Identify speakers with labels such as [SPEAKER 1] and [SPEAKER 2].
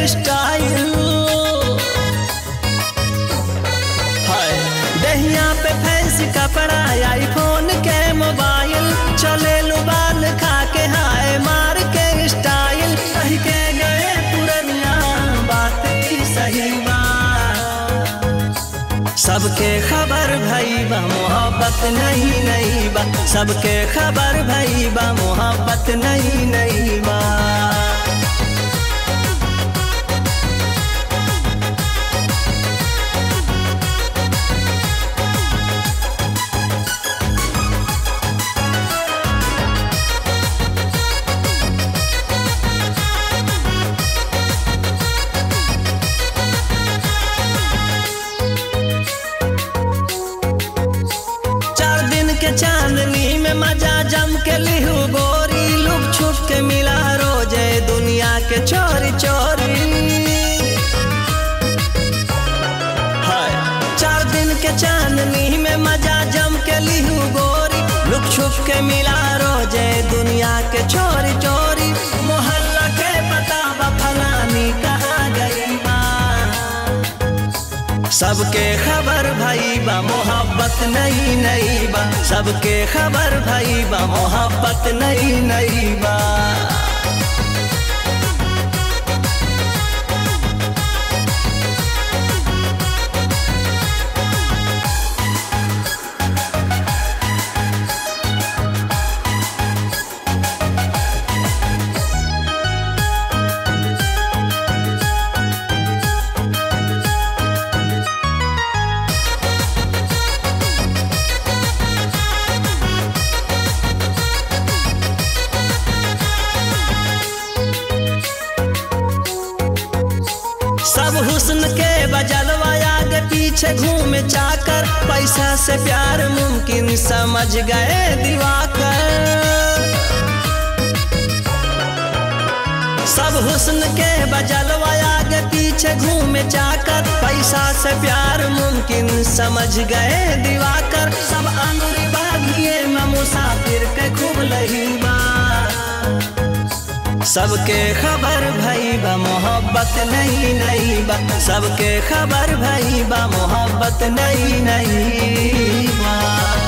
[SPEAKER 1] style हाय दहिया पे फैंसी कपड़ा आईफोन के मोबाइल चले लो बाल खा के हाय मार के स्टाइल कह के गए पुरनिया बात की सही बा सबके खबर भई बा मोहब्बत नहीं नहीं बा सबके खबर भई बा मोहब्बत नहीं नहीं बा चार दिन के चांदनी में मजा जम के लिहू गोरी लुक छुप के मिला रोजे दुनिया के चोरी चोरी हाय चार दिन के चांदनी में मजा जम के लिहू गोरी लुक छुप के मिला रोजे दुनिया के चोरी चोरी मोहल्ला के पता बा फलानी कहाँ गई बा सबके खबर भाई बा मोहब्बत नहीं नहीं बा सबके खबर भाई बा मोहब्बत नहीं नहीं बा सब हुस्न के बजलवा आगे पीछे घूम चाकर पैसा से प्यार मुमकिन समझ गए दिवाकर सब हुस्न के बजलवा आगे पीछे घूम चाकर पैसा से प्यार मुमकिन समझ गए दिवाकर सब अंगुरी बागिए में मुसाफिर के खूब लही बा सबके खबर भई बा मोहब्बत नहीं नहीं बा सबके खबर भई बा मोहब्बत नहीं नहीं बा